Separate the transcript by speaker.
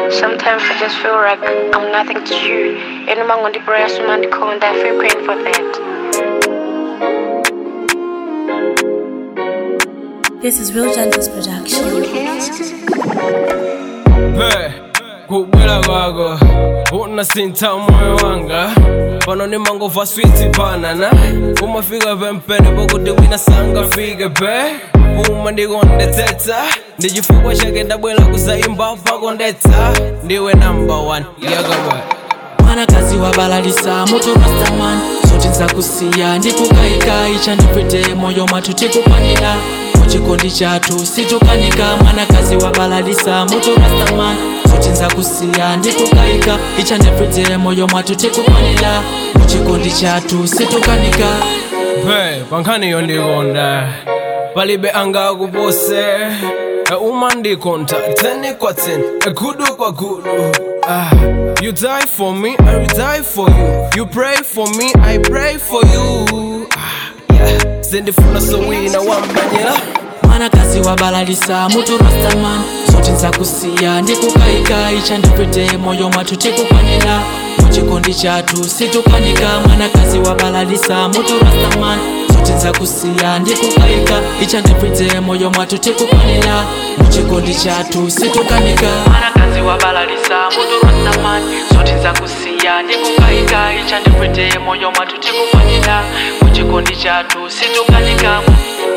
Speaker 1: Sometimes I just feel like I'm nothing to you. And I'm on the brass, man, the cone, I feel pain for that.
Speaker 2: This is Real Gentles Production.
Speaker 3: Hey, kubwela kwako unasinta moyo wanga pano ni mangova switi banana umafika pempene pokuti wina sangafike pe uma ndikondetsetsa ndi chifukwa chake ndabwera kuzaimba pakondetsa ndiwe number one yakabwa
Speaker 4: mwanakazi wabalalisa mutu rastaman zoti nzakusiya ndikukayika ichandipwete moyo mwathu tikukwanira muchikondi chathu situkanika mwanakazi wabalalisa mutu rastaman zoti nzakusiya ndikukayika ichandipwete moyo mwathu tikukwanira muchikondi chathu situkanika
Speaker 3: pe pankhaniyo ndikonda palibe angakupose uma ndikonta teni kwa teni gudu kwa gudu Ah, you die for me, I will die for you. You pray for me, I pray for you. Ah, yeah. Sindifuna sowina wambanyela.
Speaker 4: mwanakazi wabalalisa mutu rastaman zoti nzakusiya ndikukayika ichandipwete moyo mwathu tikukwanira muchikondi chathu situkanika mwanakazi wabalalisa mutu rastaman zoti nzakusiya ndikukayika ichandipwete moyo mwathu tikukwanira muchikondi chathu situkanika mwanakazi wabalalisa mutu rastaman zoti nzakusiya ndikukayika ichandipwete moyo mwathu tikukwanira muchikondi chathu situkanika